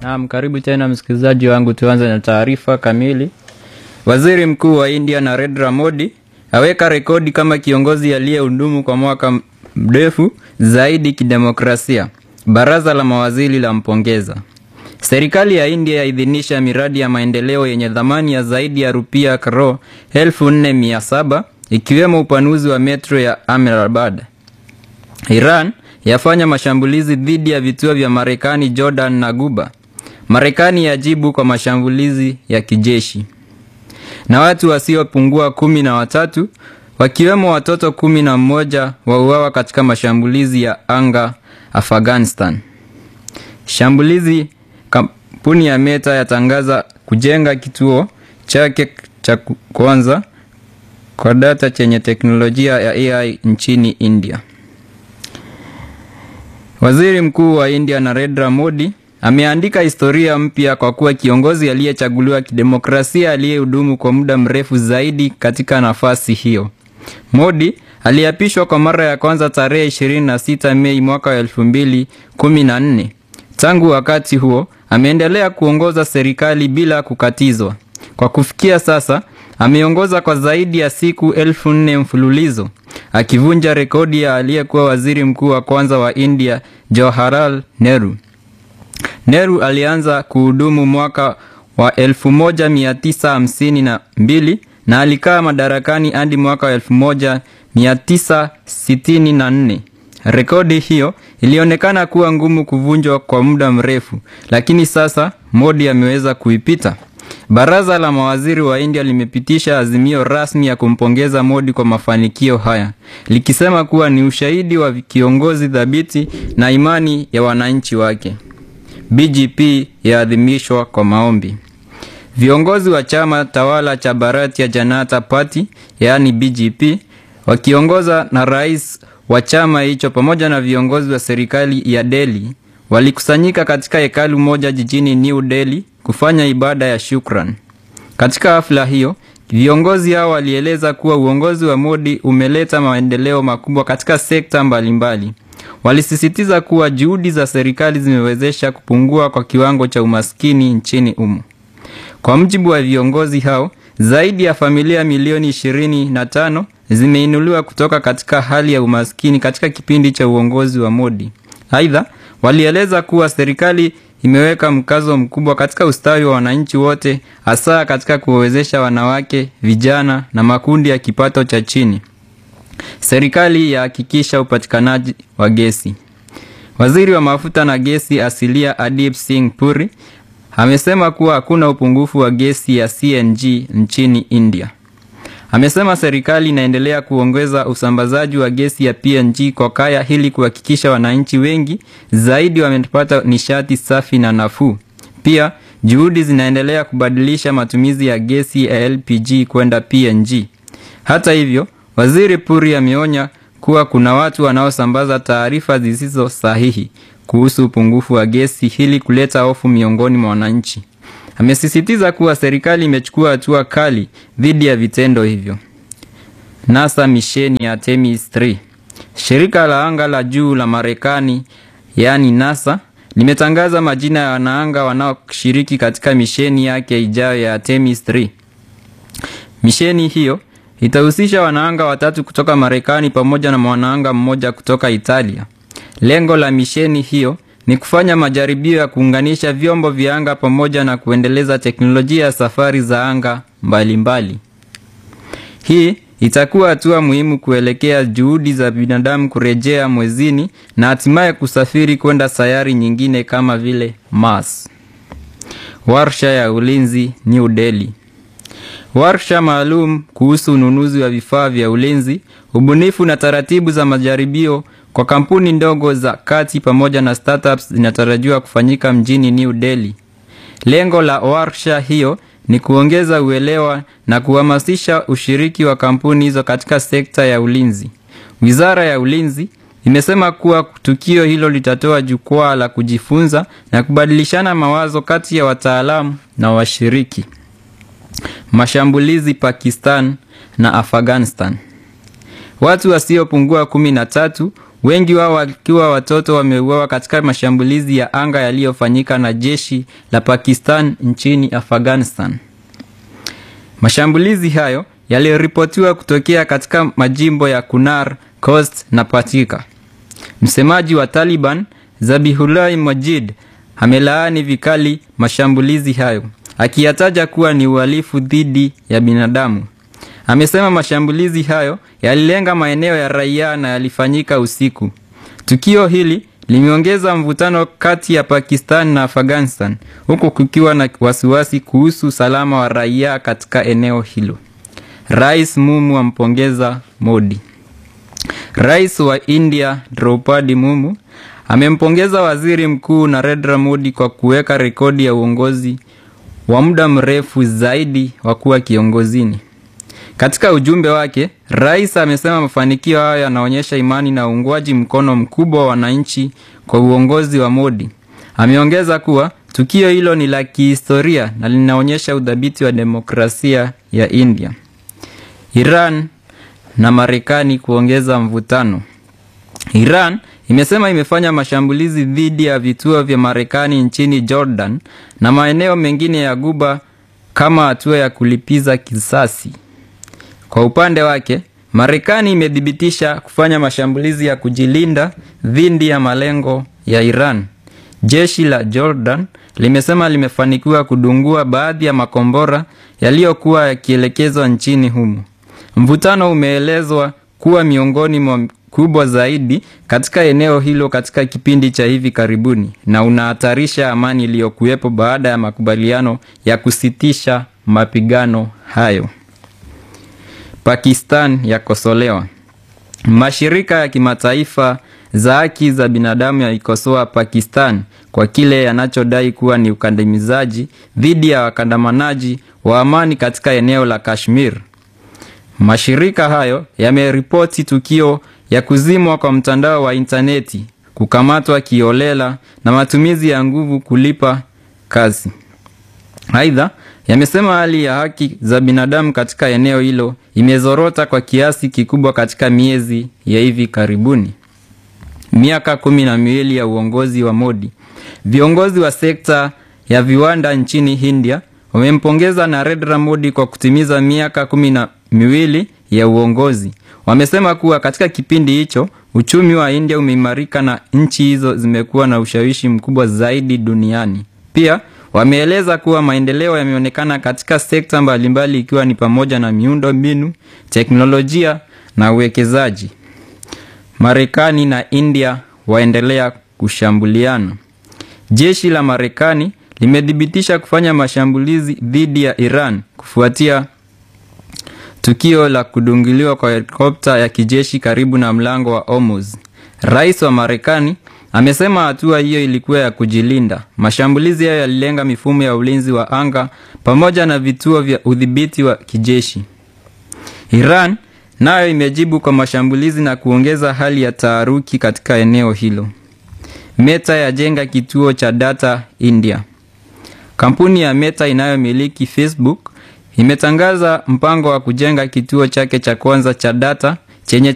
Naam, karibu tena msikilizaji wangu, tuanze na taarifa kamili. Waziri Mkuu wa India Narendra Modi aweka rekodi kama kiongozi aliyehudumu kwa mwaka mrefu zaidi kidemokrasia. Baraza la mawaziri lampongeza. Serikali ya India yaidhinisha miradi ya maendeleo yenye thamani ya zaidi ya rupia karo 4700 ikiwemo upanuzi wa metro ya Ahmedabad. Iran yafanya mashambulizi dhidi ya vituo vya Marekani Jordan na Guba. Marekani yajibu kwa mashambulizi ya kijeshi. Na watu wasiopungua kumi na watatu wakiwemo watoto kumi na mmoja wauawa katika mashambulizi ya anga Afghanistan. Shambulizi kampuni ya Meta yatangaza kujenga kituo chake cha kwanza kwa data chenye teknolojia ya AI nchini India. Waziri Mkuu wa India Narendra Modi ameandika historia mpya kwa kuwa kiongozi aliyechaguliwa kidemokrasia aliyehudumu kwa muda mrefu zaidi katika nafasi hiyo. Modi aliapishwa kwa mara ya kwanza tarehe 26 Mei mwaka wa 2014. Tangu wakati huo ameendelea kuongoza serikali bila kukatizwa. Kwa kufikia sasa ameongoza kwa zaidi ya siku elfu nne mfululizo akivunja rekodi ya aliyekuwa waziri mkuu wa kwanza wa India Jawaharlal Nehru. Nehru alianza kuhudumu mwaka wa 1952 na alikaa madarakani hadi mwaka wa 1964. Rekodi hiyo ilionekana kuwa ngumu kuvunjwa kwa muda mrefu, lakini sasa Modi ameweza kuipita. Baraza la mawaziri wa India limepitisha azimio rasmi ya kumpongeza Modi kwa mafanikio haya, likisema kuwa ni ushahidi wa kiongozi thabiti na imani ya wananchi wake. BJP yaadhimishwa kwa maombi. Viongozi wa chama tawala cha Bharatiya Janata Party yaani BJP wakiongoza na rais wa chama hicho pamoja na viongozi wa serikali ya Delhi walikusanyika katika hekalu moja jijini New Delhi kufanya ibada ya shukran. Katika hafla hiyo, viongozi hao walieleza kuwa uongozi wa Modi umeleta maendeleo makubwa katika sekta mbalimbali. Walisisitiza kuwa juhudi za serikali zimewezesha kupungua kwa kiwango cha umaskini nchini humo. Kwa mujibu wa viongozi hao, zaidi ya familia milioni ishirini na tano zimeinuliwa kutoka katika hali ya umaskini katika kipindi cha uongozi wa Modi. Aidha, walieleza kuwa serikali imeweka mkazo mkubwa katika ustawi wa wananchi wote, hasa katika kuwawezesha wanawake, vijana na makundi ya kipato cha chini. Serikali yahakikisha upatikanaji wa gesi. Waziri wa mafuta na gesi asilia Adip Singh Puri amesema kuwa hakuna upungufu wa gesi ya CNG nchini India. Amesema serikali inaendelea kuongeza usambazaji wa gesi ya PNG kwa kaya ili kuhakikisha wananchi wengi zaidi wamepata nishati safi na nafuu. Pia juhudi zinaendelea kubadilisha matumizi ya gesi ya LPG kwenda PNG. Hata hivyo, Waziri Puri ameonya kuwa kuna watu wanaosambaza taarifa zisizo sahihi kuhusu upungufu wa gesi ili kuleta hofu miongoni mwa wananchi. Amesisitiza kuwa serikali imechukua hatua kali dhidi ya vitendo hivyo. NASA misheni ya Artemis 3. Shirika la anga la juu la Marekani yaani NASA limetangaza majina ya wanaanga wanaoshiriki katika misheni yake ijayo ya Artemis 3. Misheni hiyo itahusisha wanaanga watatu kutoka Marekani pamoja na mwanaanga mmoja kutoka Italia. Lengo la misheni hiyo ni kufanya majaribio ya kuunganisha vyombo vya anga pamoja na kuendeleza teknolojia ya safari za anga mbalimbali mbali. Hii itakuwa hatua muhimu kuelekea juhudi za binadamu kurejea mwezini na hatimaye kusafiri kwenda sayari nyingine kama vile Mars. Warsha ya ulinzi New Delhi. Warsha maalum kuhusu ununuzi wa vifaa vya ulinzi, ubunifu na taratibu za majaribio kwa kampuni ndogo za kati pamoja na startups zinatarajiwa kufanyika mjini New Delhi. Lengo la warsha hiyo ni kuongeza uelewa na kuhamasisha ushiriki wa kampuni hizo katika sekta ya ulinzi. Wizara ya Ulinzi imesema kuwa tukio hilo litatoa jukwaa la kujifunza na kubadilishana mawazo kati ya wataalamu na washiriki. Mashambulizi Pakistan na Afghanistan. Watu wasiopungua kumi na tatu wengi wao wakiwa watoto wameuawa katika mashambulizi ya anga yaliyofanyika na jeshi la Pakistan nchini Afghanistan. Mashambulizi hayo yaliripotiwa kutokea katika majimbo ya Kunar, Khost na Patika. Msemaji wa Taliban Zabihullah Mujahid amelaani vikali mashambulizi hayo akiyataja kuwa ni uhalifu dhidi ya binadamu. Amesema mashambulizi hayo yalilenga maeneo ya raia na yalifanyika usiku. Tukio hili limeongeza mvutano kati ya Pakistan na Afghanistan huku kukiwa na wasiwasi kuhusu usalama wa raia katika eneo hilo. Rais Mumu ampongeza Modi. Rais wa India Draupadi Mumu amempongeza Waziri Mkuu Narendra Modi kwa kuweka rekodi ya uongozi wa muda mrefu zaidi wa kuwa kiongozini. Katika ujumbe wake, rais amesema mafanikio hayo yanaonyesha imani na uungwaji mkono mkubwa wa wananchi kwa uongozi wa Modi. Ameongeza kuwa tukio hilo ni la kihistoria na linaonyesha udhabiti wa demokrasia ya India. Iran na Marekani kuongeza mvutano. Iran imesema imefanya mashambulizi dhidi ya vituo vya Marekani nchini Jordan na maeneo mengine ya Guba kama hatua ya kulipiza kisasi. Kwa upande wake, Marekani imethibitisha kufanya mashambulizi ya kujilinda dhidi ya malengo ya Iran. Jeshi la Jordan limesema limefanikiwa kudungua baadhi ya makombora yaliyokuwa yakielekezwa nchini humo. Mvutano umeelezwa kuwa miongoni mwa kubwa zaidi katika eneo hilo katika kipindi cha hivi karibuni na unahatarisha amani iliyokuwepo baada ya makubaliano ya kusitisha mapigano hayo. Pakistan yakosolewa. Mashirika ya kimataifa za haki za binadamu yaikosoa Pakistan kwa kile yanachodai kuwa ni ukandamizaji dhidi ya wakandamanaji wa amani katika eneo la Kashmir. Mashirika hayo yameripoti tukio ya kuzimwa kwa mtandao wa intaneti, kukamatwa kiolela na matumizi ya nguvu kulipa kazi. Aidha, yamesema hali ya haki za binadamu katika eneo hilo imezorota kwa kiasi kikubwa katika miezi ya hivi karibuni. Miaka kumi na miwili ya uongozi wa Modi, viongozi wa sekta ya viwanda nchini India wamempongeza Narendra Modi kwa kutimiza miaka kumi na miwili ya uongozi. Wamesema kuwa katika kipindi hicho uchumi wa India umeimarika na nchi hizo zimekuwa na ushawishi mkubwa zaidi duniani. Pia wameeleza kuwa maendeleo yameonekana katika sekta mbalimbali ikiwa ni pamoja na miundo mbinu, teknolojia na uwekezaji. Marekani na India waendelea kushambuliana. Jeshi la Marekani limethibitisha kufanya mashambulizi dhidi ya Iran kufuatia tukio la kudungiliwa kwa helikopta ya kijeshi karibu na mlango wa Hormuz. Rais wa Marekani amesema hatua hiyo ilikuwa ya kujilinda. Mashambulizi hayo yalilenga mifumo ya ulinzi wa anga pamoja na vituo vya udhibiti wa kijeshi. Iran nayo imejibu kwa mashambulizi na kuongeza hali ya taharuki katika eneo hilo. Meta yajenga kituo cha data India. Kampuni ya Meta inayomiliki Facebook imetangaza mpango wa kujenga kituo chake cha kwanza cha data chenye